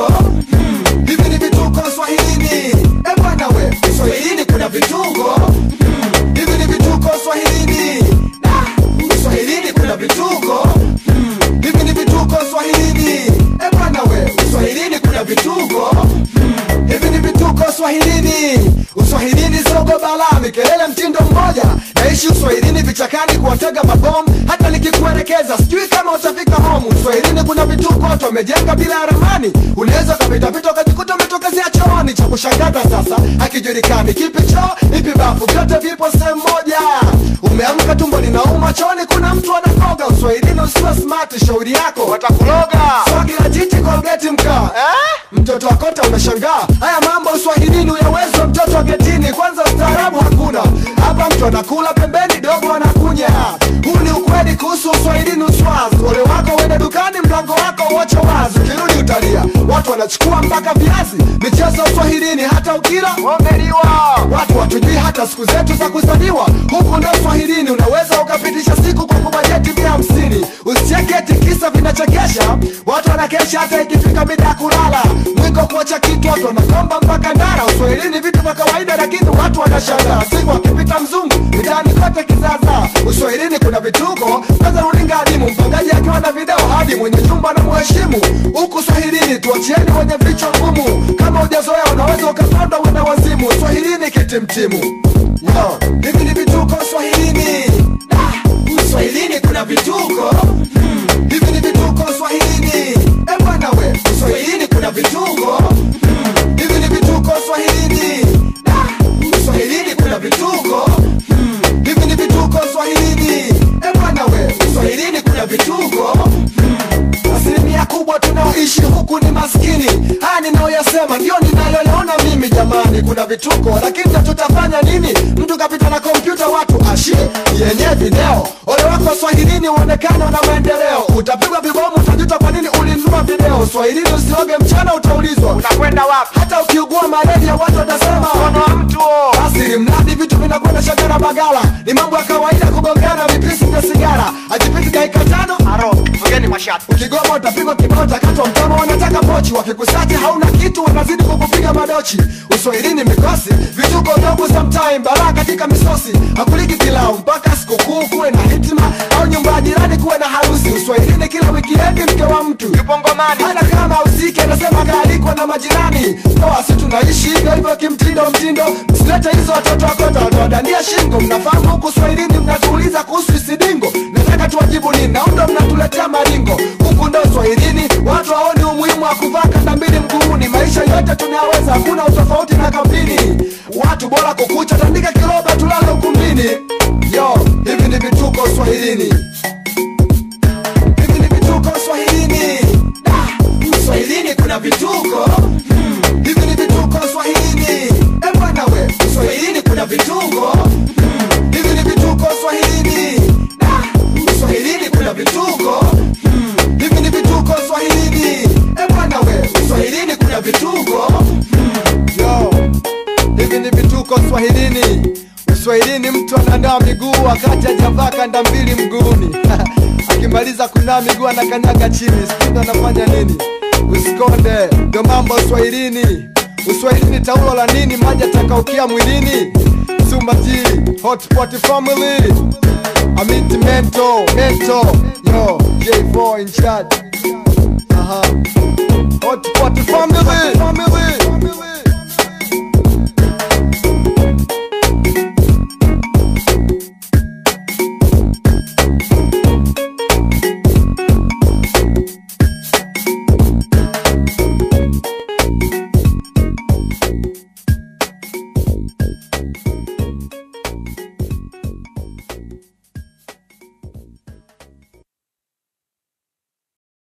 Hmm, hivi ni vituko Swahilini. E bwana we, Swahilini kuna vituko. Hmm, hivi ni vituko Swahilini. Ah, Swahilini kuna vituko. Hmm, hivi ni vituko Swahilini. E bwana we, Swahilini kuna vituko. Hmm, hivi ni vituko Swahilini. Uswahilini sogo bala, mikelele mtindo mmoja. Naishi Uswahilini vichakani kuwatega mabomu, hata nikikuelekeza sijui kama utafika home. Uswahilini kuna vituko watu wamejenga bila ya ramani, unaweza ukapitapita ukajikuta umetokezea chooni. Cha kushangaza sasa hakijulikani kipi choo ipi bafu, vyote vipo sehemu moja. Umeamka tumbo linauma, chooni kuna mtu anakoga. Uswahilini usiwe smart, shauri yako watakuloga swagi la jiji Colgate mkaa eh? Mtoto wa kota umeshangaa, haya mambo uswahilini uyawezwa mtoto wa getini. Kwanza ustaarabu hakuna hapa, mtu anakula pembeni, dogo anakunya. Huu ni ukweli kuhusu uswahilini uswazi. Ole wako uende dukani, mlango wako uache wazi, ukirudi utalia. Watu wanachukua mpaka viazi, michezo ya uswahilini, hata ukila Wameliwa Watu watujui hata siku zetu za kuzaliwa. Huku ndo Swahilini, unaweza ukapitisha siku kwa kubajeti mia hamsini. Usicheke eti kisa vinachekesha, watu wanakesha hata ikifika mida ya kulala. Mwiko kuacha kitu, watu wanakomba mpaka ndara. Uswahilini vitu vya kawaida, lakini watu wanashangaa. Siku akipita mzungu mitaani kote kizaza. Uswahilini kuna vituko, kwanza runinga adimu, mpangaji akiwa na video hadi mwenye nyumba na mheshimu. Huku Swahilini tuachieni wenye vichwa ngumu, kama hujazoea unaweza ukapanda uenda wazimu. Swahilini kitimtimu, yo hivi ni vituko Swahilini. Ah, Swahilini kuna vituko Hmm, hivi ni vituko Swahilini. E bwana we, Swahilini kuna vituko Hmm, hivi ni vituko Swahilini. Ah, Swahilini kuna vituko Hmm, hivi ni vituko Swahilini. E bwana we, Swahilini kuna vituko Asilimia kubwa tunaoishi huku ni maskini. Haya ninayoyasema ndio ninayoyaona mimi jamani, kuna vituko, lakini na tutafanya nini? Mtu kapita na kompyuta, watu ashi yenye video. Ole wako Swahilini uonekane una maendeleo, utapigwa vibomu, utajuta kwa nini ulinunua video. Swahilini usioge mchana, utaulizwa unakwenda wapi? hata ukiugua malaria watu watasema Mkono wa mtu huo. basi ili mradi vitu vinakwenda shagara bagala, ni mambo ya kawaida kugongana vipisi vya sigara, ajipiti dakika tano Aro, mgeni mashati. ukigoma utapigwa kibao utakatwa mtama, wanataka pochi, wakikusachi hauna kitu, wanazidi kukupiga madochi. Uswahilini mikosi, vituko vyangu sometime, balaa katika misosi, hakuliki pilau mpaka sikukuu kuwe na hitima, au nyumba ya jirani kuwe na harusi. Uswahilini kila wikiendi mke wa mtu Yupo ngomani. hata kama usike anasema kaalikwa na majirani toa si tunaishi hivyo hivyo kimtindo mtindo msilete hizo watoto wakota watawadania shingo mnafahamu huku swahilini mnatuuliza kuhusu isidingo nataka tuwajibu nini naundo mnatuletea maringo huku ndo swahilini watu waoni umuhimu wa kuvaa kanda mbili mguuni maisha yote tunayaweza hakuna utofauti na kampini watu bora kukucha tandika kiroba tulale ukumbini yo hivi ni vituko swahilini hivi ni vituko Swahilini. Ah, Swahilini kuna vituko Hmm, hivi ni vituko Swahilini. E bwana we, Swahilini kuna vituko Hmm, hivi ni vituko Swahilini. Ah, Swahilini kuna vituko Hmm, hivi ni vituko Swahilini. E bwana we, Swahilini kuna vituko Hmm, yo hivi ni vituko Swahilini. Uswahilini mtu ananawa miguu wakati hajavaa kanda mbili mguuni akimaliza kunawa miguu anakanyaga chini, sijui ndo anafanya nini? Usikonde, ndo mambo Uswahilini. Uswahilini taulo la nini? Maji atakaukia mwilini. Sumba G, Hotpot Family, Amit Mento, Mento, yo, J4 in charge. Aha. Hotpot Family, Family.